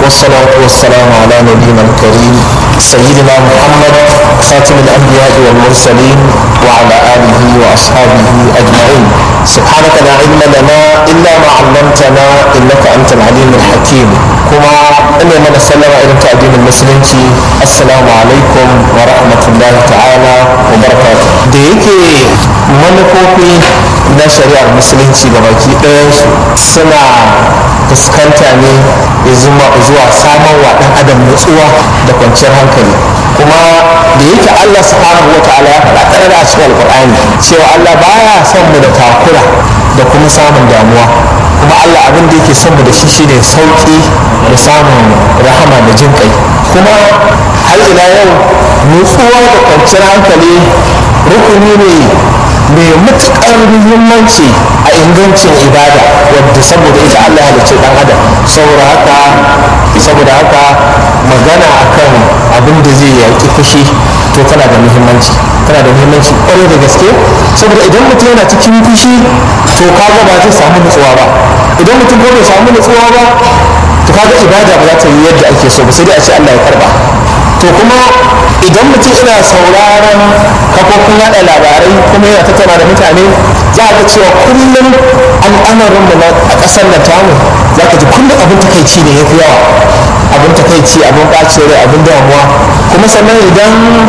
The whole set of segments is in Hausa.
والصلاة والسلام على نبينا الكريم سيدنا محمد خاتم الأنبياء والمرسلين وعلى آله وأصحابه أجمعين سبحانك لا علم لنا إلا ما علمتنا إنك أنت العليم الحكيم كما إن من سلم إلى تأدين المسلمين السلام عليكم ورحمة الله تعالى وبركاته da yake manufofi na shari'ar musulunci ga baki ɗayansu suna fuskanta ne zuwa samun wa ɗan adam nutsuwa da kwanciyar hankali kuma da yake Allah subhanahu wa ta'ala ya faɗa ƙarar a cikin alƙur'ani cewa Allah baya son mu da takura da kuma samun damuwa kuma Allah abin da yake son mu da shi shine sauƙi da samun rahama da jin kai kuma har ila yau nutsuwa da kwanciyar hankali rukuni ne mai matuƙar muhimmanci a ingancin ibada wadda saboda ita Allah ya halicce dan adam saboda haka saboda haka magana akan abin da zai yaƙi fushi to tana da muhimmanci tana da muhimmanci ƙwarai da gaske saboda idan mutum yana cikin fushi to kaga ba zai samu nutsuwa ba idan mutum ko bai samu nutsuwa ba to kaga ibada ba za ta yi yadda ake so ba sai dai a ce Allah ya karba to kuma idan mutum ina sauraron kafofin yada labarai kuma yana tattauna da mutane za a ga cewa kullum al'amarin mu a ƙasar nan tamu za ka ji kullum abin takaici ne yafi yawa abin takaici abin ɓacin rai abin damuwa kuma sannan idan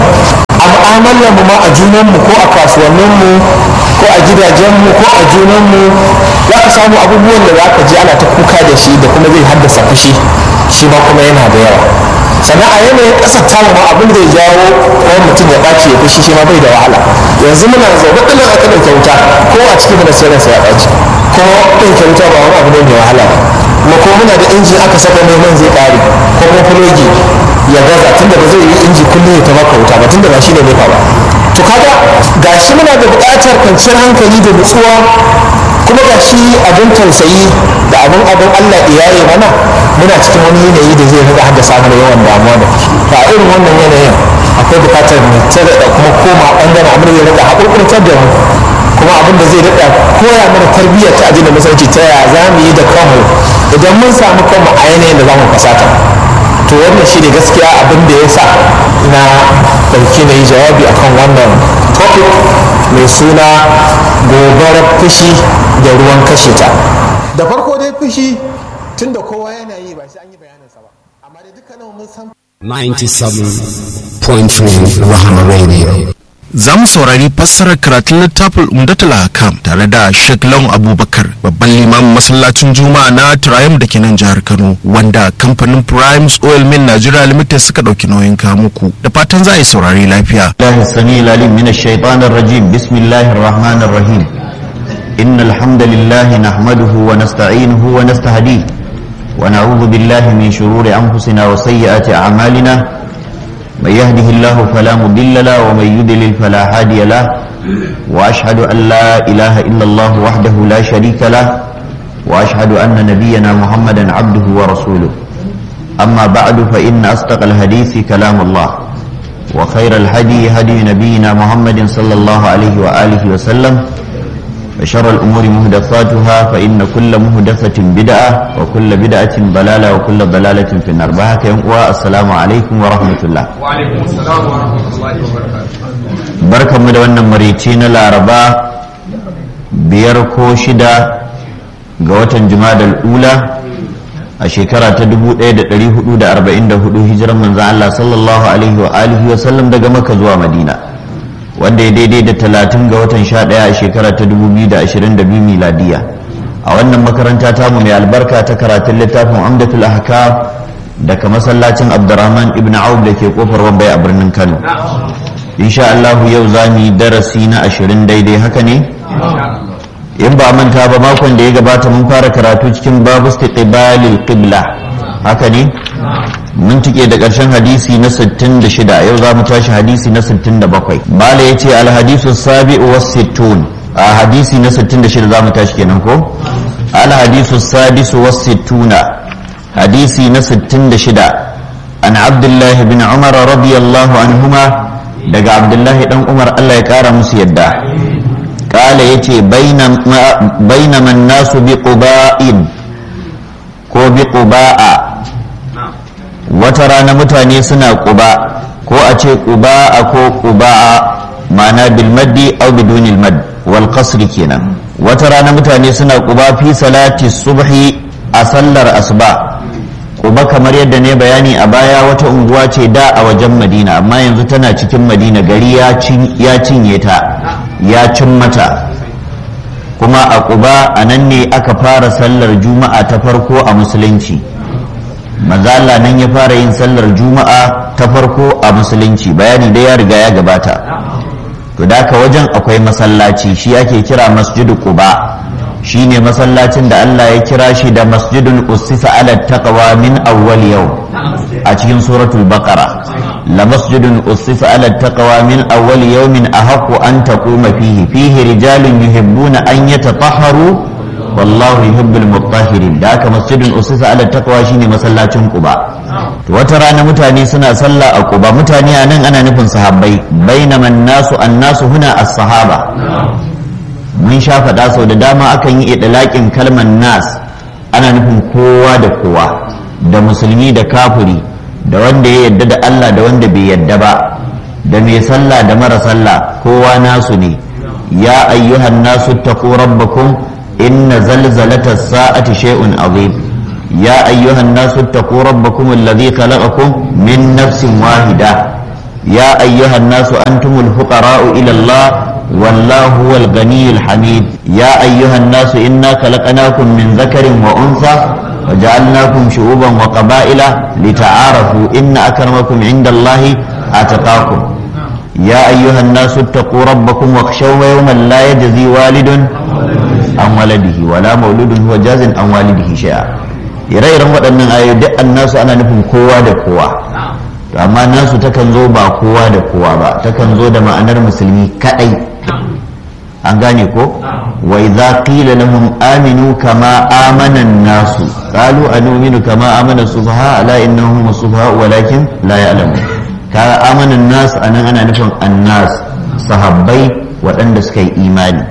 a mu'amalar mu ma a junan mu ko a kasuwannin mu ko a gidajen mu ko a junan mu za ka samu abubuwan da za ka ji ana ta kuka da shi da kuma zai haddasa fushi shi ma kuma yana da yawa sannan a yanayin ƙasar tamu ma abin da ya jawo wani mutum ya ɓaci ya fushi shi ma bai da wahala yanzu muna zaune ɗin aka ɗauke wuta ko a cikin mana sai ransa ya ɓaci ko ɗauke wuta ba wani abu ne mai wahala kuma ko muna da inji aka saka mai man zai ƙare ko kuma fulogi ya gaza tunda ba zai yi inji kullum ya ta maka wuta ba tunda ba shi ne nefa ba to kaga gashi muna da buƙatar kwanciyar hankali da nutsuwa kuma ga shi abin tausayi da abin abin Allah iyaye mana muna cikin wani yanayi da zai riga haddasa mana yawan damuwa da ba irin wannan yanayin akwai bukatar mu tare da kuma koma bangaren abin da zai riga haƙurƙurtar da mu kuma abin da zai riga koya mana tarbiyyar ta addinin musulunci ta yaya za mu yi da kanmu idan mun samu kanmu a yanayin da za mu fasata to wannan shi ne gaskiya abin da ya sa na ɗauki na yi jawabi akan wannan topic mai suna gobarar fushi da ruwan kashe ta da farko dai fushi tun da kowa yana yi ba sai an yi bayaninsa ba amma da dukkanin mun san 97.3 Rahama Radio. Za mu saurari fassarar karatun littafin Umdatul Hakam tare da Sheikh Lawan Abubakar babban limamin masallacin Juma'a na Triumph da ke nan jihar Kano wanda kamfanin Primes Oil Mill Nigeria Limited suka ɗauki nauyin kamuku da fatan za a yi saurari lafiya. الله السميع العليم من الشيطان الرجيم بسم الله الرحمن الرحيم إن الحمد لله نحمده ونستعينه ونستهديه ونعوذ بالله من شرور أنفسنا وسيئات أعمالنا من يهده الله فلا مضل له ومن يضلل فلا هادي له وأشهد أن لا إله إلا الله وحده لا شريك له وأشهد أن نبينا محمدا عبده ورسوله أما بعد فإن أصدق الحديث كلام الله وخير الهدي هدي نبينا محمد صلى الله عليه وآله وسلم وشر الأمور مهدفاتها فإن كل مهدفة بدعة وكل بدعة ضلالة وكل ضلالة في النار بهك والسلام عليكم ورحمة الله وعليكم السلام ورحمة الله وبركاته بركة مدونة مريتين العرباء بيركو شدا قوة جماد الأولى a shekara ta 1444 hijiran manzan Allah sallallahu alaihi wa alihi wa sallam daga Makka zuwa Madina wanda ya daidai da 30 ga watan 11 a shekara ta 2022 miladiya a wannan makaranta tamu mai albarka ta karatun littafin Amdatul Ahkam daga masallacin Abdurrahman ibn Auf da ke kofar Wambai a birnin Kano insha Allah yau za mu yi darasi na 20 daidai haka ne in ba manta ba makon da ya gabata mun fara karatu cikin babu istiqbalil qibla haka ne mun tike da ƙarshen hadisi na 66 yau za mu tashi hadisi na 67 bala ya ce alhadisu sabi'u was sittun a hadisi na 66 za mu tashi kenan ko alhadisu sadisu was sittuna hadisi na 66 an abdullahi bin umar radiyallahu anhuma daga abdullahi dan umar Allah ya kara musu yadda قال يتي بينما, بينما الناس بقباء كو بقباء wata rana mutane suna quba ko a ce quba ko quba ma'ana bil maddi aw bidunil mad wal qasr kenan wata rana mutane suna quba fi salati subhi a sallar asuba quba kamar yadda ne bayani a baya wata unguwa ce da a wajen madina amma yanzu tana cikin madina gari ya cinye ta ya cin mata kuma a quba a nan ne aka fara sallar juma'a ta farko a musulunci mazala nan ya fara yin sallar juma'a ta farko a musulunci bayani da ya riga ya gabata to da ka wajen akwai masallaci shi ake kira masjidu quba shine masallacin da Allah ya kira shi da masjidun ussisa ala taqwa min awwal yau a cikin suratul baqara la masjidun ussisa ala taqwa min awwal yawmin ahaqqu an taquma fihi fihi rijalun yuhibbuna an yatatahharu wallahu yuhibbul mutahhirin da haka masjidun ussisa ala taqwa shine masallacin quba to wata rana mutane suna sallah a quba mutane a nan ana nufin sahabbai bainaman nasu annasu huna as-sahaba mun sha faɗa sau da dama akan yi idlaƙin kalmar nas ana nufin kowa da kowa da musulmi da kafiri da wanda ya yadda da Allah da wanda bai yadda ba da mai sallah da mara sallah kowa nasu ne ya ayyuhan nasu taqu rabbakum inna zalzalata sa'ati shay'un azim ya ayyuhan nasu taqu rabbakum alladhi khalaqakum min nafsin wahida ya ayyuhan nasu antumul fuqara'u ila Allah والله هو الغني الحميد يا أيها الناس إنا خلقناكم من ذكر وأنثى وجعلناكم شعوبا وقبائل لتعارفوا إن أكرمكم عند الله أتقاكم يا أيها الناس اتقوا ربكم واخشوا يوما لا يجزي والد عن ولده ولا مولود هو جاز عن والده شيئا ire-iren waɗannan ayoyi duk annasu ana nufin kowa da kowa to amma nasu takan zo ba kowa da kowa ba takan zo da ma'anar musulmi kadai an gane ko wa idza qila lahum aminu kama amana an-nasu qalu anu'minu kama amana sufaha ala innahum sufaha walakin la ya'lamun kaga amana an-nas anan ana nufin an-nas sahabbai waɗanda suka yi imani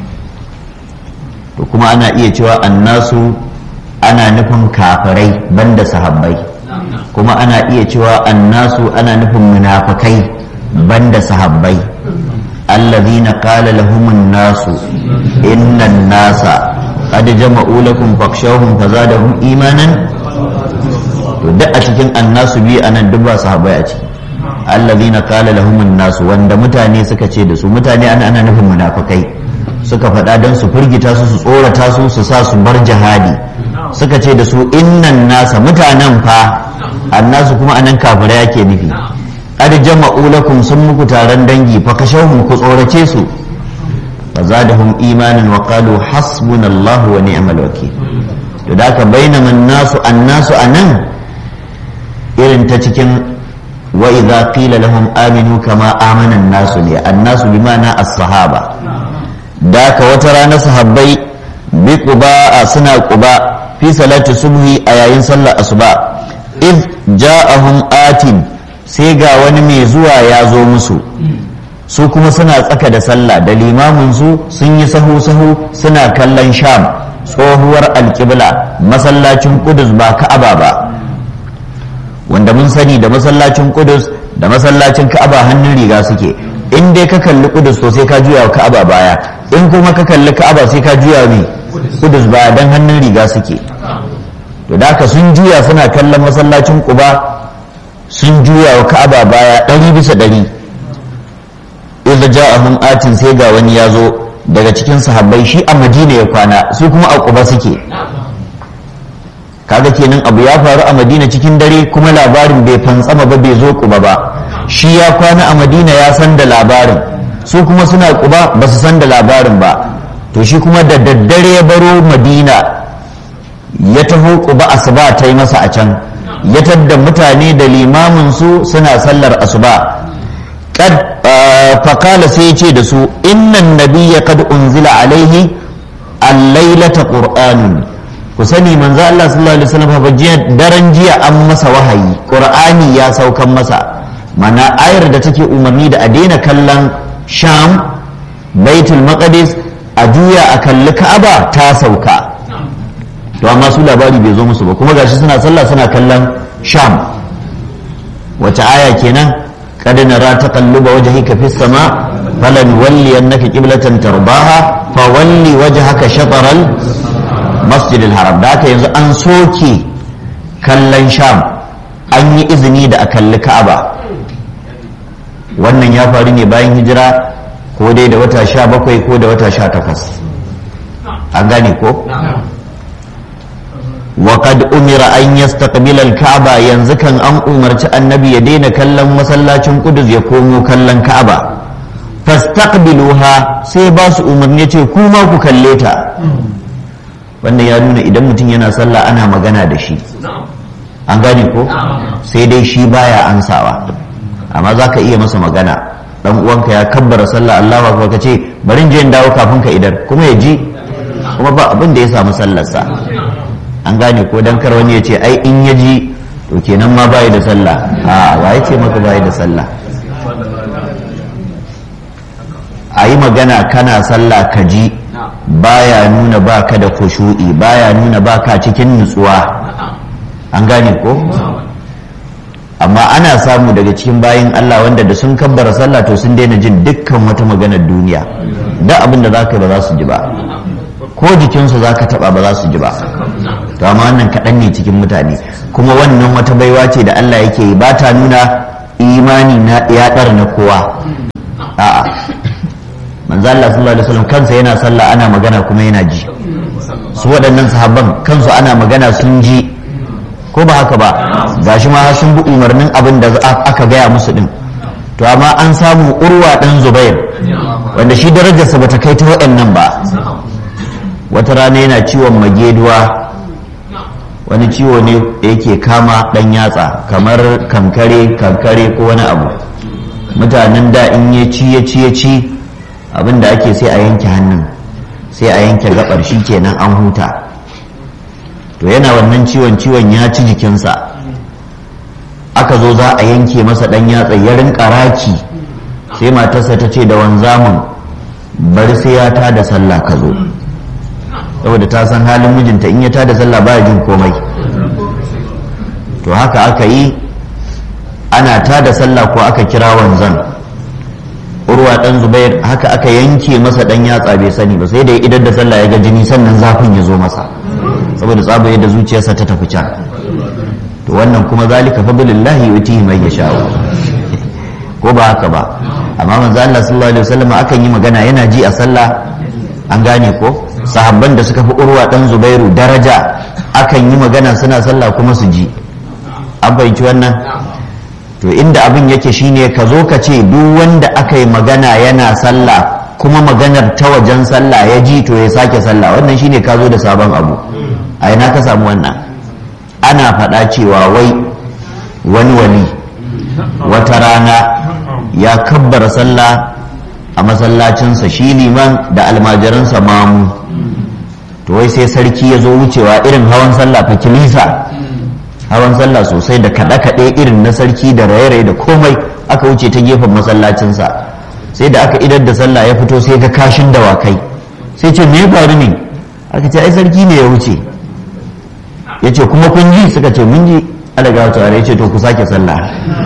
to kuma ana iya cewa annasu ana nufin kafirai banda sahabbai kuma ana iya cewa annasu ana nufin munafikai banda sahabbai الذين قال لهم الناس إن الناس قد جمعوا لكم فاخشوهم فزادهم إيمانا duk a cikin annasu biyu a nan duk ba sahabbai a ciki allazina qala lahum nasu wanda mutane suka ce da su mutane ana ana nufin munafikai suka faɗa don su firgita su su tsorata su su sa su bar jihadi suka ce da su innan nasa mutanen fa annasu kuma anan kafirai yake nufi qad jama'u lakum sun muku taron dangi fa kashawhum ku tsorace su fa zadahum imanan wa qalu hasbunallahu wa ni'mal wakeel to da ka bainama nasu annasu anan irin ta cikin wa idza qila lahum aminu kama amana nasu ne annasu bi ma'ana as-sahaba da ka wata rana sahabbai bi quba suna quba fi salati subhi a yayin sallar asuba id ja'ahum atin sai ga wani mai zuwa ya zo musu su kuma suna tsaka da sallah da limamin su sun yi sahu sahu suna kallon sham tsohuwar alƙibla masallacin kudus ba ka'aba ba wanda mun sani da masallacin kudus da masallacin ka'aba hannun riga suke in dai ka kalli kudus to sai ka juya wa ka'aba baya in kuma ka kalli ka'aba sai ka juya ne kudus baya dan hannun riga suke to da haka sun juya suna kallon masallacin kuba sun juya wa ka'aba baya ɗari bisa ɗari idza ja'ahum atin sai ga wani ya zo daga cikin sahabbai shi a madina ya kwana su kuma a kuba suke kaga kenan abu ya faru a madina cikin dare kuma labarin bai fantsama ba bai zo kuba ba shi ya kwana a madina ya san da labarin su kuma suna kuba ba su san da labarin ba to shi kuma da daddare ya baro madina ya taho kuba asuba ta yi masa a can ya tadda mutane da limamin su suna sallar asuba kad fakala sai ce da su innan nabiyya kad unzila alaihi al-lailata qur'anun ku sani manzo Allah sallallahu alaihi wasallam fa jiya daren jiya an masa wahayi qur'ani ya saukan masa mana ayar da take umarni da a daina kallon sham baitul maqdis a juya a kalli ka'aba ta sauka to amma su labari bai zo musu ba kuma gashi suna sallah suna kallon sham wace aya kenan qad nara taqalluba wajhika fis sama falan walli annaka qiblatan tarbaha fa walli wajhaka shatr al masjid al haram da haka yanzu an soke kallon sham an yi izini da a kalli ka'aba wannan ya faru ne bayan hijira ko dai da wata sha bakwai ko da wata sha takwas an gane ko وقد أمر أن يستقبل الكعبة ينزكا أن أمرت النبي يدين كلم مسلاتين قدس يقوموا كلم كعبة فاستقبلوها سيباس أمرني كوما كليتا wannan ya nuna idan mutum yana sallah ana magana da shi an gane ko sai dai shi baya ansawa amma za ka iya masa magana dan uwanka ya kabbara sallah Allahu akbar ka ce bari je in dawo kafin ka idar kuma ya ji kuma ba abin da ya samu sallarsa an gane ko dan kar wani ya ce ai in ya ji to kenan ma bai da sallah a wa ya ce maka bai da sallah a yi magana kana sallah ka ji baya nuna baka da kushu'i baya nuna baka cikin nutsuwa an gane ko amma ana samu daga cikin bayin Allah wanda da sun kabbara sallah to sun daina jin dukkan wata maganar duniya da abin da za ka ba za su ji ba ko jikinsu za ka taba ba za su ji ba to amma wannan kaɗan ne cikin mutane kuma wannan wata baiwa ce da Allah yake yi ba ta nuna imani na ya ɗara na kowa a'a manzo Allah sallallahu alaihi wasallam kansa yana sallah ana magana kuma yana ji su waɗannan sahabban kansu ana magana sun ji ko ba haka ba gashi ma sun bi umarnin abin da aka gaya musu din to amma an samu urwa dan zubair wanda shi darajarsa bata kai ta waɗannan ba wata rana yana ciwon mageduwa wani ciwo ne da yake kama ɗan yatsa kamar kankare kankare ko wani abu mutanen da in ya ci ya ci ya ci abin da ake sai a yanke hannun sai a yanke gabar shi kenan an huta to yana wannan ciwon ciwon ya ci jikinsa aka zo za a yanke masa ɗan yatsa ya rinka raki sai matarsa ta ce da wanzamin bari sai ya tada sallah ka zo saboda ta san halin mijinta in ya tada sallah baya jin komai to haka aka yi ana tada sallah ko aka kira wanzan urwa dan zubair haka aka yanke masa dan yatsa bai sani ba sai da idan da sallah ya ga jini sannan zafin ya zo masa saboda tsaba yadda zuciyarsa ta tafi can to wannan kuma zalika fadlillahi yutihi man yasha ko ba haka ba amma manzo Allah sallallahu alaihi wasallam akan yi magana yana ji a sallah an gane ko sahabban da suka fi urwa dan zubairu daraja akan yi magana suna sallah kuma su ji an fahimci wannan to inda abin yake shine ka zo ka ce duk wanda aka yi magana yana sallah kuma maganar ta wajen sallah ya ji to ya sake sallah wannan shine ka zo da sabon abu a ina ka samu wannan ana faɗa cewa wai wani wali wata rana ya kabbara sallah a masallacinsa shi liman da almajiransa mamu to wai sai sarki ya zo wucewa irin hawan sallah fa kilisa hawan sallah sosai da kaɗe-kaɗe irin na sarki da raye-raye da komai aka wuce ta gefen masallacinsa sai da aka idar da sallah ya fito sai ga kashin dawakai sai ce me faru ne aka ce ai sarki ne ya wuce ya ce kuma kun ji suka ce mun ji alaga wata ya ce to ku sake sallah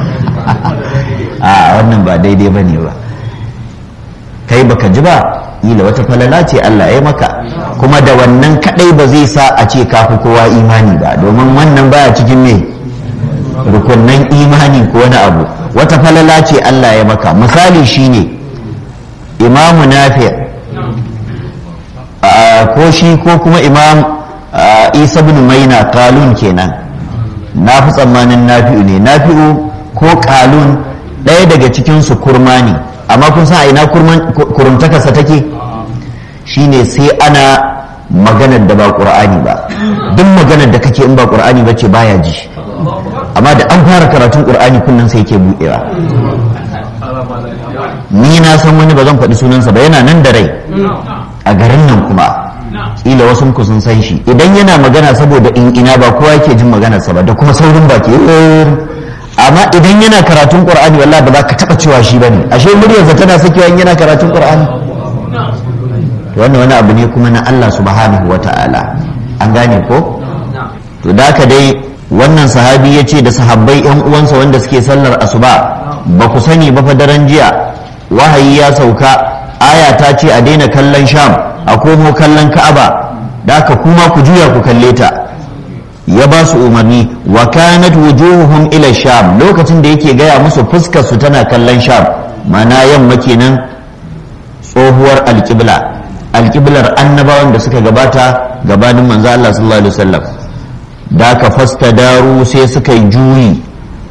a wannan ba daidai ba ne ba kai baka ji ba ila wata falala ce Allah ya maka kuma da wannan kadai ba zai sa a ce kafi kowa imani ba domin wannan baya cikin me rukunnan imani ko wani abu wata falala ce Allah ya maka misali shine imamu nafi ko shi ko kuma imam isa bin maina kalun kenan na fi tsammanin nafi'u ne nafi'u ko kalun ɗaya daga cikinsu kurma ne amma kun san a ina kurumtakarsa take shine sai ana maganar da ba ƙur'ani ba duk maganar da kake in ba ƙur'ani ba ce baya ji amma da an fara karatun ƙur'ani kullum sai ke buɗewa ni na san wani ba zan faɗi sunansa ba yana nan da rai a garin nan kuma kila wasu ku sun san shi idan yana magana saboda in ina ba kowa yake jin maganarsa ba da kuma saurin baki amma idan yana karatun qur'ani wallahi ba za ka taba cewa shi bane ashe muryarsa tana sakewa in yana karatun qur'ani to wannan wani abu ne kuma na Allah subhanahu wata'ala an gane ko to da ka dai wannan sahabi ya ce da sahabbai yan uwansa wanda suke sallar asuba ba ku sani ba fa daren jiya wahayi ya sauka aya ta ce a daina kallon sham a komo kallon ka'aba da aka kuma ku juya ku kalle ta ya ba su umarni wa kanat wujuhuhum ila sham lokacin da yake gaya musu fuskar su tana kallon sham mana yamma kenan tsohuwar alƙibla alƙiblar annabawan da suka gabata gabanin manzo Allah sallallahu alaihi wasallam da ka fasta daru sai suka yi juyi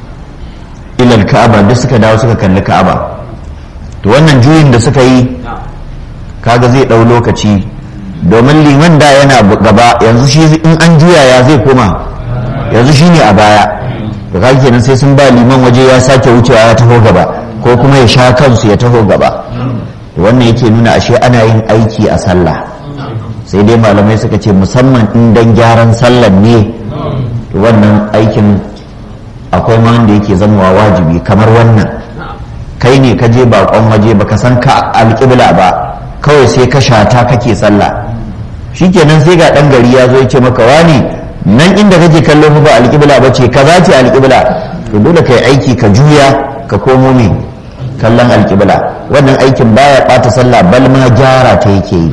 ilal ka'aba da suka dawo suka kalli ka'aba to wannan juyin da suka yi kaga zai ɗau lokaci domin liman da yana gaba yanzu shi in an juya ya zai koma yanzu shi ne a baya to kaga kenan sai sun ba liman waje ya sake wucewa ya taho gaba ko kuma ya sha kansu ya taho gaba to wannan yake nuna ashe ana yin aiki a sallah sai dai malamai suka ce musamman in dan gyaran sallar ne to wannan aikin akwai ma wanda yake zamowa wajibi kamar wannan kai ne ka je bakon waje baka san ka alƙibla ba kawai sai ka shata kake sallah shikenan sai ga dan gari ya zo ya ce maka wani nan inda kake kallo fa ba alƙibla ba ce kaza ce alƙibla to dole kai aiki ka juya ka komo me kallon alƙibla wannan aikin baya ɓata sallah bal ma gyara ta yake yi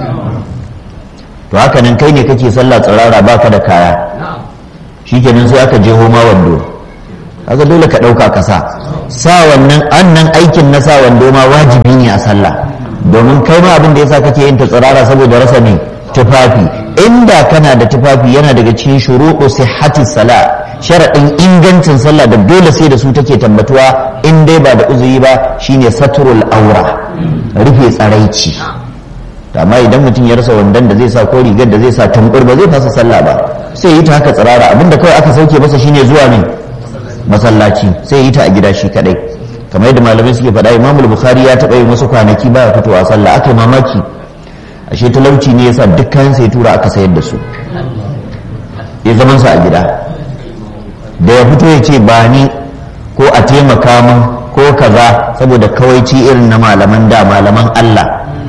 to haka nan kai ne kake sallah tsirara baka da kaya shikenan sai aka je homa wando kaga dole ka ɗauka ka sa sa wannan annan aikin na sa wando ma wajibi ne a sallah domin kai ma abin da yasa kake yin ta tsirara saboda rasa ne tufafi inda kana da tufafi yana daga cikin shuruɗu sihhati sala sharaɗin ingancin sallah da dole sai da su take tabbatuwa in dai ba da uzuri ba shine saturul aura rufe tsaraici amma idan mutum ya rasa wandon da zai sa ko rigar da zai sa tambur ba zai fasa sallah ba sai yi ta haka tsirara abinda kawai aka sauke masa shine zuwa ne masallaci sai yi ta a gida shi kadai kamar yadda malamai suke faɗa imamul bukhari ya taɓa yin wasu kwanaki baya fitowa sallah aka yi mamaki ashe talauci ne yasa duk kayan sai tura aka sayar da su ya zaman sa a gida da ya fito ya ce ba ni ko a taimaka min ko kaza saboda kawaici irin na malaman da malaman Allah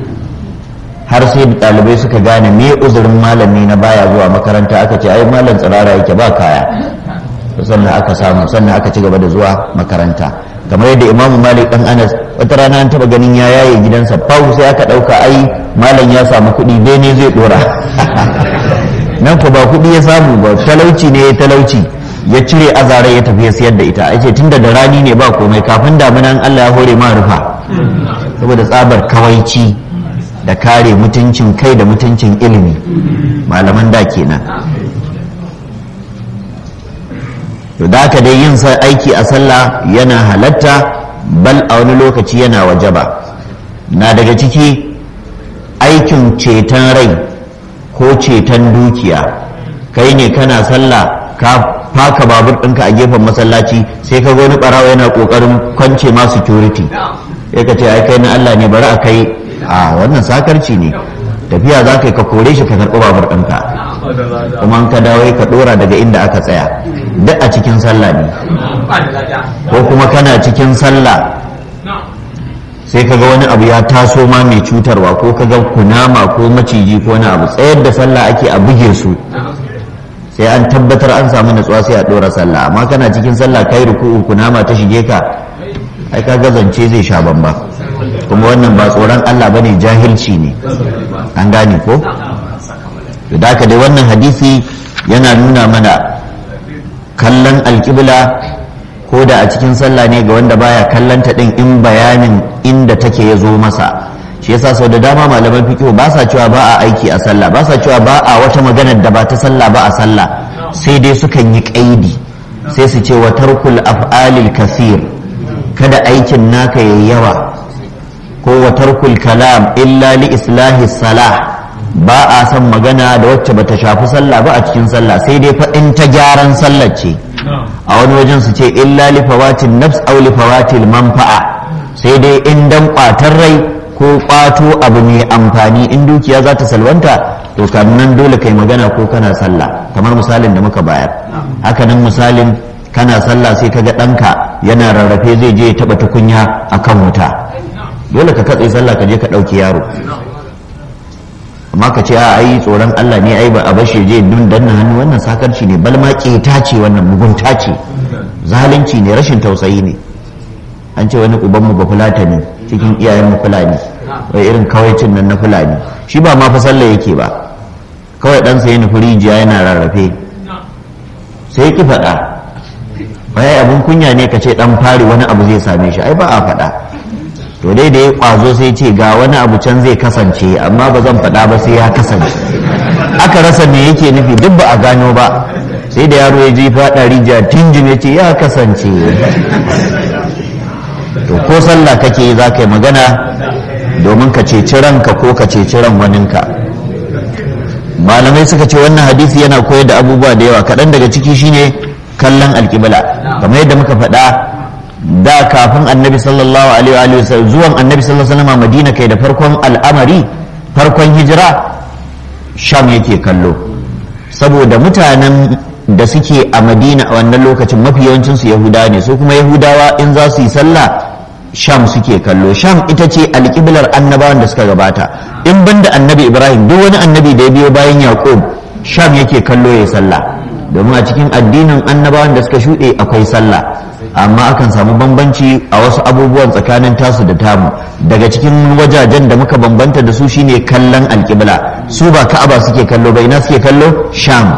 har sai da ɗalibai suka gane me uzurin malami na baya zuwa makaranta aka ce ai malam tsirara yake ba kaya sannan aka samu sannan aka ci gaba da zuwa makaranta kamar yadda imamu malik dan anas wata rana an taba ganin ya yaye gidansa fahu sai aka dauka ai malam ya samu kuɗi bene zai dora nan ko ba kuɗi ya samu ba talauci ne ya talauci ya cire azara ya tafi ya siyar da ita ai ce tunda da rani ne ba komai kafin damunan Allah ya hore ma rufa saboda tsabar kawaici da kare mutuncin kai da mutuncin ilimi malaman da kenan to da haka dai yin aiki a sallah yana halatta bal a wani lokaci yana wajaba na daga ciki aikin ceton rai ko ceton dukiya kai ne kana sallah ka faka babur ɗinka a gefen masallaci sai ka wani ɓarawa yana ƙoƙarin kwance ma security sai ka ce ai kai na Allah ne bari a kai a wannan sakarci ne tafiya za ka yi ka kore shi ka karɓi babur ɗinka kuma ka dawo ka ɗora daga inda aka tsaya duk a cikin sallah ne ko kuma kana cikin sallah sai kaga wani abu ya taso ma mai cutarwa ko kaga kunama ko maciji ko wani abu tsayar da sallah ake a buge su sai an tabbatar an samu natsuwa sai a ɗora sallah amma kana cikin sallah kai ruku'u kunama ta shige ka ai ka zance zai sha bamba kuma wannan ba tsoron Allah bane jahilci ne an gane ko da haka dai wannan hadisi yana nuna mana kallon alƙibla ko da a cikin sallah ne ga wanda baya kallonta din in bayanin inda take ya zo masa shi yasa sau da dama malaman fiqh ba sa cewa ba a aiki a sallah ba sa cewa ba a wata maganar da ba ta sallah ba a sallah sai dai sukan yi kaidi sai su ce wa tarkul af'alil kasir kada aikin naka yayi yawa ko wa tarkul kalam illa li islahi salah ba a son magana da wacce bata shafi sallah ba a cikin sallah sai dai fa in ta gyaran sallar ce a wani wajen su ce illa li fawatin nafs aw li fawatil manfa'a sai dai in dan kwatar rai ko kwato abu mai amfani in dukiya za ta salwanta to nan dole kai magana ko kana sallah kamar misalin da muka bayar haka nan misalin kana sallah sai kaga ɗanka yana rarrafe zai je ya taɓa tukunya akan wuta dole ka katse sallah ka je ka ɗauki yaro amma ka ce a ai tsoron Allah ne ai ba a bashi je dun danna hannu wannan sakarci ne balma keta ce wannan mugunta ce zalunci ne rashin tausayi ne an ce wani ubanmu ba fulata ne cikin iyayen mu fulani wai irin kawaicin nan na fulani shi ba ma fa sallah yake ba kawai ɗansa ya nufi rijiya yana rarrafe sai ki faɗa wai abin kunya ne ka ce ɗan fari wani abu zai same shi ai ba a faɗa to dai da ya ƙwazo sai ce ga wani abu can zai kasance amma ba zan faɗa ba sai ya kasance aka rasa me yake nufi duk ba a gano ba sai da yaro ya ji faɗa rijiya tinjin ya ce ya kasance to ko sallah kake yi za ka yi magana domin ka ceci ranka ko ka ceci ran waninka malamai suka ce wannan hadisi yana koyar da abubuwa da yawa kaɗan daga ciki shine kallon alƙibla kamar yadda muka faɗa da kafin annabi sallallahu alaihi wa sallam zuwan annabi sallallahu alaihi wa sallam madina kai da farkon al'amari farkon hijira sham yake kallo saboda mutanen da suke a madina a wannan lokacin mafi yawancinsu yahudawa ne su kuma yahudawa in za su yi sallah sham suke kallo sham ita ce alƙiblar annabawan da suka gabata in banda annabi ibrahim duk wani annabi da ya biyo bayan yaqub sham yake kallo ya sallah domin a cikin addinin annabawan da suka shuɗe akwai sallah amma akan samu bambanci a wasu abubuwan tsakanin tasu da tamu daga cikin wajajen da muka bambanta da su shine kallon alƙibla su ba ka'aba suke kallo ba ina suke kallo sham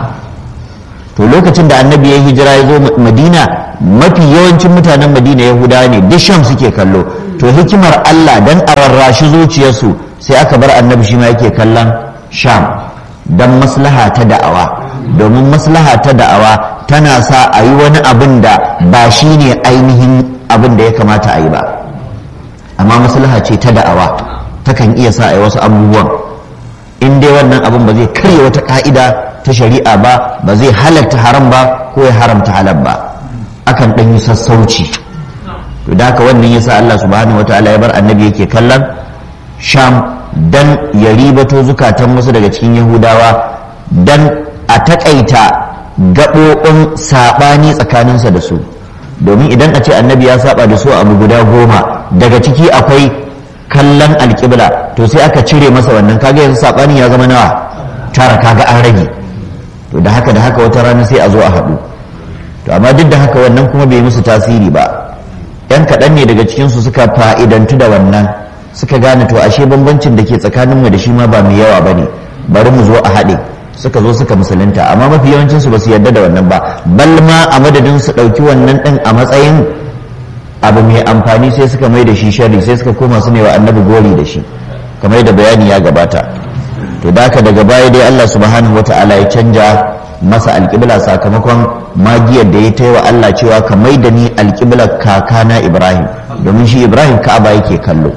to lokacin da annabi ya hijira ya zo madina mafi yawancin mutanen madina yahudawa ne duk sham suke kallo to hikimar allah dan a rarrashi zuciyarsu sai aka bar annabi shi ma yake kallon sham dan maslaha ta da'awa domin maslaha ta da'awa tana sa a yi wani abin da ba shi ne ainihin abin da ya kamata a yi ba amma maslaha ce ta da'awa takan iya sa a yi wasu abubuwan in dai wannan abin ba zai karya wata ka'ida ta shari'a ba ba zai halatta haram ba ko ya haramta halal ba akan ɗan yi sassauci to da haka wannan yasa Allah subhanahu wataala ya bar annabi yake kallon sham dan ya ribato zukatan wasu daga cikin yahudawa dan a takaita gaɓoɓin saɓani tsakaninsa da su domin idan a ce annabi ya saba da su abu guda goma daga ciki akwai kallon alƙibla to sai aka cire masa wannan kaga yanzu saɓani ya zama nawa tara kaga an rage to da haka da haka wata rana sai a zo a haɗu to amma duk da haka wannan kuma bai musu tasiri ba yan kaɗan ne daga cikinsu suka fa'idantu da wannan suka gane to ashe bambancin da ke tsakaninmu da shi ma ba mai yawa ba ne bari mu zo a haɗe suka zo suka musulunta amma mafi yawancinsu ba su yarda da wannan ba bal ma a madadin su ɗauki wannan ɗin a matsayin abu mai amfani sai suka mai da shi shari sai suka koma su ne wa annabi gori da shi kamar da bayani ya gabata to da haka daga baya dai Allah subhanahu wata'ala ya canja masa alƙibla sakamakon magiyar da ya ta wa Allah cewa ka mai da ni alƙiblar kakana Ibrahim domin shi Ibrahim ka'aba yake kallo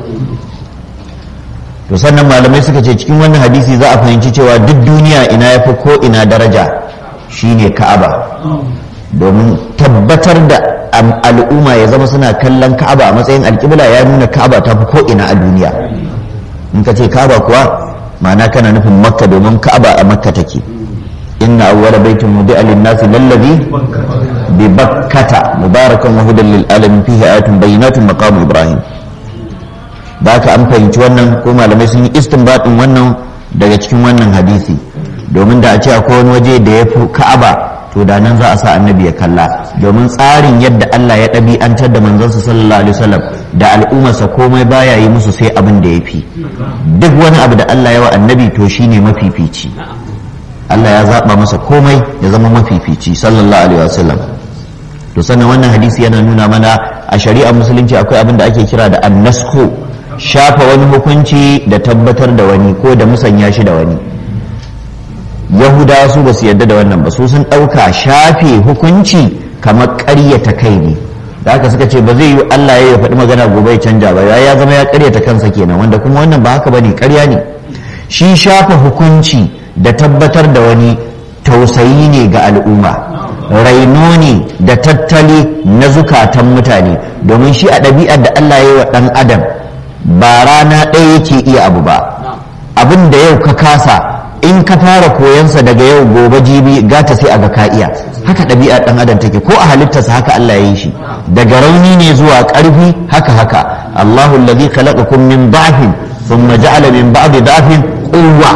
to sannan malamai suka ce cikin wannan hadisi za a fahimci cewa duk duniya ina ya fi ko ina daraja shine ka'aba domin tabbatar da al'umma ya zama suna kallon ka'aba a matsayin alƙibla ya nuna ka'aba ta fi ko ina a duniya in ka ce ka'aba kuwa ma'ana kana nufin makka domin ka'aba a makka take inna awwala baitin mudi'a lin-nasi lallazi bi bakkata mubarakan wa hudan lil alamin fihi ayatun bayyinatun maqam ibrahim da haka an fahimci wannan ko malamai sun yi istinbatin wannan daga cikin wannan hadisi domin da a ce akwai wani waje da ya fi ka'aba to da nan za a sa annabi ya kalla domin tsarin yadda Allah ya ɗabi'antar da manzansa sallallahu alaihi wasallam da al'ummarsa komai baya yi musu sai abin da ya fi duk wani abu da Allah ya wa annabi to shine mafifici Allah ya zaɓa masa komai ya zama mafifici sallallahu alaihi wasallam to sannan wannan hadisi yana nuna mana a shari'ar musulunci akwai abin da ake kira da annasko shafa wani hukunci da tabbatar da wani ko da musanya shi da wani yahudawa su ba su yarda da wannan ba su sun ɗauka shafe hukunci kamar ƙaryata kai ne da haka suka ce ba zai yi Allah ya faɗi magana gobe ya canja ba ya zama ya ƙaryata kansa kenan wanda kuma wannan ba haka bane ƙarya ne shi shafa hukunci da tabbatar da wani tausayi ne ga al'umma raino ne da tattali na zukatan mutane domin shi a ɗabi'ar da Allah ya yi wa ɗan adam ba rana ɗaya yake iya abu ba abin da yau ka kasa in ka fara koyansa daga yau gobe jibi gata sai a ga ka iya haka ɗabi'ar ɗan adam take ko a halittarsa haka Allah ya yi shi daga rauni ne zuwa ƙarfi haka haka Allahu allazi khalaqakum min da'fin thumma ja'ala min ba'di da'fin quwwa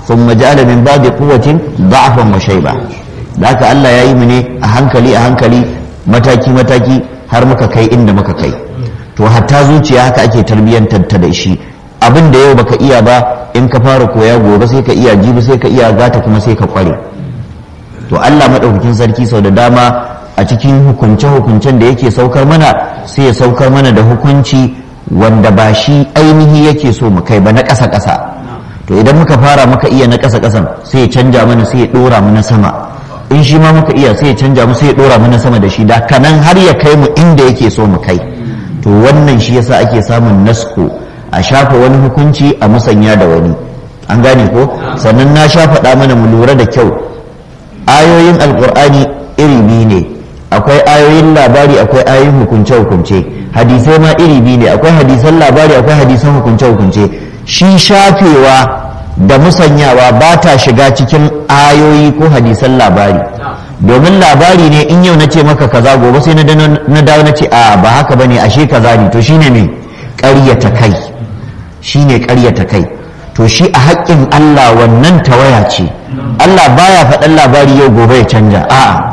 thumma ja'ala min ba'di quwwatin da'afan wa shayba da haka Allah ya yi mu ne a hankali a hankali mataki mataki har muka kai inda muka kai to hatta zuciya haka ake tarbiyyantar ta da shi abin da yau baka iya ba in ka fara koya gobe sai ka iya jibi sai ka iya gata kuma sai ka kware to Allah madaukakin sarki sau da dama a cikin hukunce-hukuncen da yake saukar mana sai ya saukar mana da hukunci wanda ba shi ainihi yake so mu kai ba na ƙasa-ƙasa to idan muka fara muka iya na ƙasa-ƙasan sai ya canja mana sai ya ɗora mu na sama in shi ma muka iya sai ya canja mu sai ya ɗora mu na sama da shi da kanan har ya kai mu inda yake so mu kai to wannan shi yasa ake samun nasko a shafa wani hukunci a musanya da wani an gane ko sannan na sha faɗa mana mu lura da kyau ayoyin alƙur'ani iri biyu ne akwai ayoyin labari akwai ayoyin hukunce-hukunce hadisai ma iri biyu ne akwai hadisan labari akwai hadisan hukunce-hukunce shi shafewa da musanyawa ba ta shiga cikin ayoyi ko hadisan labari domin labari ne in yau na ce maka kaza gobe sai na dawo na ce a ba haka ba ne ashe kaza ne to shine me ƙaryata kai shine ƙaryata kai to shi a haƙƙin Allah wannan tawaya ce Allah baya faɗan labari yau gobe ya canja a'a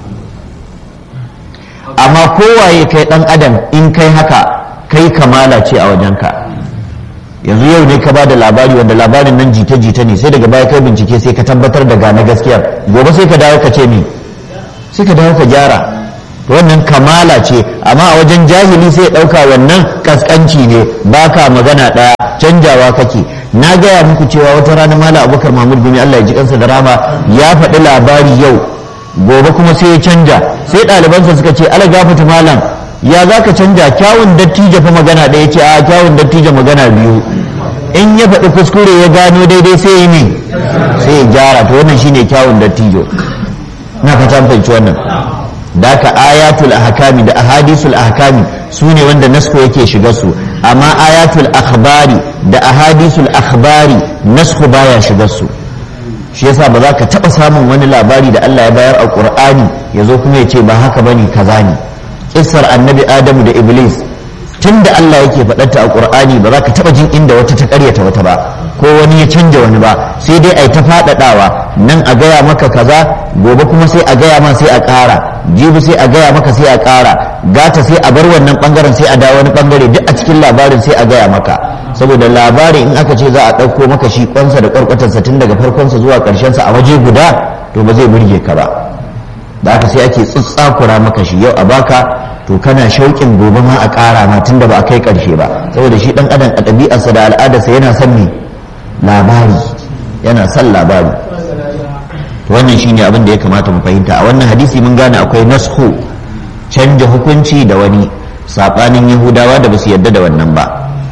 amma kowaye kai dan adam in kai haka kai kamala ce a wajenka yanzu yau ne ka ba da labari wanda labarin nan jita-jita ne sai daga baya kai bincike sai ka tabbatar da gane gaskiyar gobe sai ka dawo ka ce mi sai ka dawo ka gyara wannan kamala ce amma a wajen jahili sai ɗauka wannan kaskanci ne baka magana ɗaya canjawa kake na gaya muku cewa wata rana mala abubakar mahmud bin allah ya ji kansa da rama ya faɗi labari yau gobe kuma sai ya canja sai ɗalibansa suka ce ala gafata malam ya za ka canja kyawun dattijo fa magana ɗaya ce a kyawun dattijo magana biyu in ya faɗi kuskure ya gano daidai sai ya ne sai ya gyara to wannan shine kyawun dattijo na fata fahimci wannan da ka ayatul ahkami da ahadisul ahkami su ne wanda nasko yake shiga su amma ayatul akhbari da ahadisul akhbari nasko baya shiga su shi yasa ba za ka taɓa samun wani labari da Allah ya bayar a ƙur'ani ya zo kuma ya ce ba haka bane kaza ne kissar annabi adamu da iblis tun da Allah yake faɗarta a ƙur'ani ba za ka taɓa jin inda wata ta ƙaryata wata ba ko wani ya canja wani ba sai dai a yi ta faɗaɗawa nan a gaya maka kaza gobe kuma sai a gaya ma sai a ƙara jibi sai a gaya maka sai a ƙara gata sai a bar wannan ɓangaren sai a dawo wani ɓangare duk a cikin labarin sai a gaya maka saboda labarin in aka ce za a ɗauko maka shi kwansa da ƙwarƙwatarsa tun daga farkonsa zuwa ƙarshensa a waje guda to ba zai burge ka ba da haka sai ake tsutsakura maka shi yau a baka to kana shauƙin gobe ma a ƙara ma tun da ba a kai ƙarshe ba saboda shi ɗan adam a ɗabi'arsa da al'adarsa yana son me labari yana son labari to wannan shine abin da ya kamata mu fahimta a wannan hadisi mun gane akwai nashu canja hukunci da wani saɓanin yahudawa da ba su yarda da wannan ba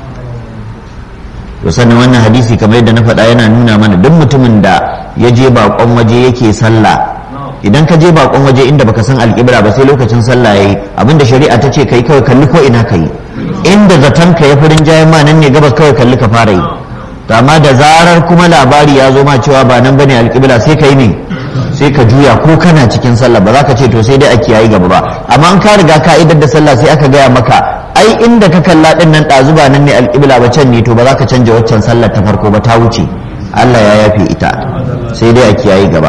to sannan wannan hadisi kamar yadda na faɗa yana nuna mana duk mutumin da ya je baƙon waje yake sallah idan ka je bakon waje inda baka san alƙibla ba sai lokacin sallah yayi abinda shari'a ta ce kai kawai kalli ko ina kai inda zaton ka ya furin jayen ma nan ne gabas kawai kalli ka fara yi to amma da zarar kuma labari ya zo ma cewa ba nan bane alƙibla sai ka yi ne sai ka juya ko kana cikin sallah ba za ka ce to sai dai a kiyayi gaba ba amma an ka riga ka idar da sallah sai aka gaya maka ai inda ka kalla din nan ɗazu ba nan ne alƙibla ba can ne to ba za ka canja waccan sallar ta farko ba ta wuce Allah ya yafe ita sai dai a kiyayi gaba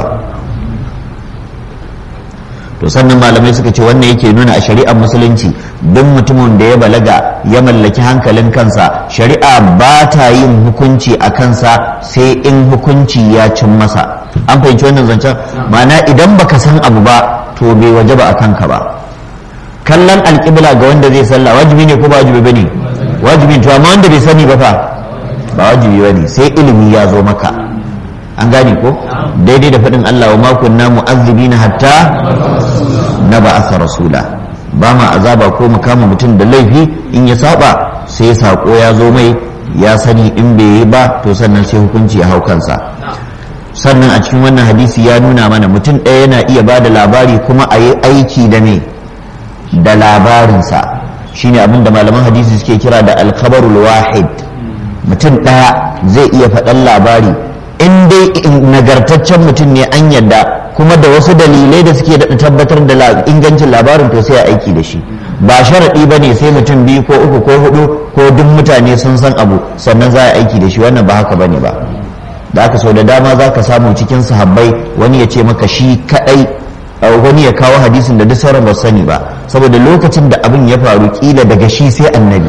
to sannan malamai suka ce wannan yake nuna a shari'ar musulunci duk mutumin da ya balaga ya mallaki hankalin kansa shari'a ba ta yin hukunci a kansa sai in hukunci ya cin masa an fahimci wannan zancen ma'ana idan baka san abu ba to bai waje ba a kanka ba kallon alƙibla ga wanda zai sallah wajibi ne ko ba wajibi bane wajibi to amma wanda bai sani ba fa ba wajibi bane sai ilimi ya zo maka an gane ko daidai da faɗin Allah wa makunna mu'azzibina hatta na ba'atha rasula ba ma azaba ko mu kama mutum da laifi in ya saba sai sako ya zo mai ya sani in bai yi ba to sannan sai hukunci ya hau kansa sannan a cikin wannan hadisi ya nuna mana mutum ɗaya yana iya ba da labari kuma a yi aiki da me da labarinsa shine abin da malaman hadisi suke kira da alkhabarul wahid mutum ɗaya zai iya faɗan labari in dai nagartaccen mutum ne an yadda kuma da wasu dalilai da suke daɗa tabbatar da ingancin labarin to sai a aiki da shi ba sharaɗi ba ne sai mutum biyu ko uku ko hudu ko duk mutane sun san abu sannan za a aiki da shi wannan ba haka ba ne ba da aka sau da dama za ka samu cikin sahabbai wani ya ce maka shi kadai wani ya kawo hadisin da duk sauran ba sani ba saboda lokacin da abin ya faru kila daga shi sai annabi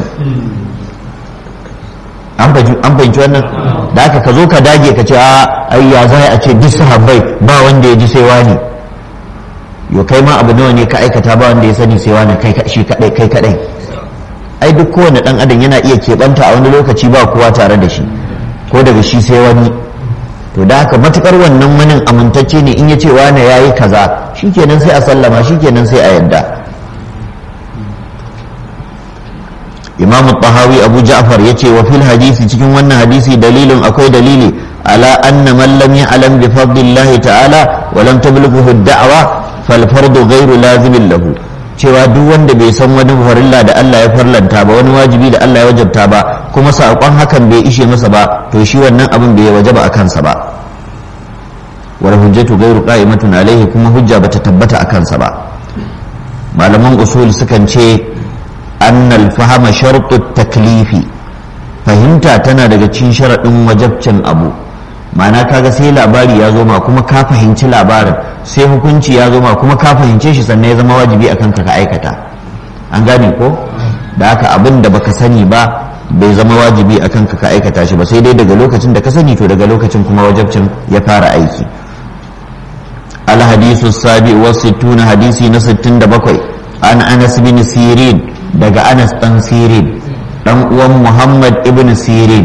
an fahimci wannan da aka ka zo ka dage ka ce a ai ya za a ce duk sahabbai ba wanda ya ji sai wani yo kai ma abu nawa ne ka aikata ba wanda ya sani sai wani kai shi kadai kai kadai ai duk kowane dan adam yana iya keɓanta a wani lokaci ba kowa tare da shi ko daga shi sai wani to da haka matukar wannan manin amintacce ne in ya ce wane ya yi kaza shikenan sai a sallama shikenan sai a yadda imamu tahawi abu ja'far ya ce wa fil hadisi cikin wannan hadisi dalilin akwai dalili ala anna man lam ya'lam bi fadlillahi ta'ala wa lam tablughu ad-da'wa fal fardu ghayru lazimin lahu cewa duk wanda bai san wani farilla da Allah ya farlanta ba wani wajibi da Allah ya wajabta ba kuma saƙon hakan bai ishe masa ba to shi wannan abin bai wajaba a kansa ba wal hujjatu ghayru qa'imatun alaihi kuma hujja bata tabbata a kansa ba malaman usul sukan ce annal fahama shartu taklifi fahimta tana daga cikin sharaɗin wajabcin abu ma'ana kaga sai labari ya zo ma kuma ka fahimci labarin sai hukunci ya zo ma kuma ka fahimce shi sannan ya zama wajibi akan ka ka aikata an gane ko da haka abin da baka sani ba bai zama wajibi akan ka ka aikata shi ba sai dai daga lokacin da ka sani to daga lokacin kuma wajabcin ya fara aiki الحديث السابع والستون حديثي نستن دبقوي عن أنس بن سيرين دقى أنس بن سيرين دم محمد ابن سيرين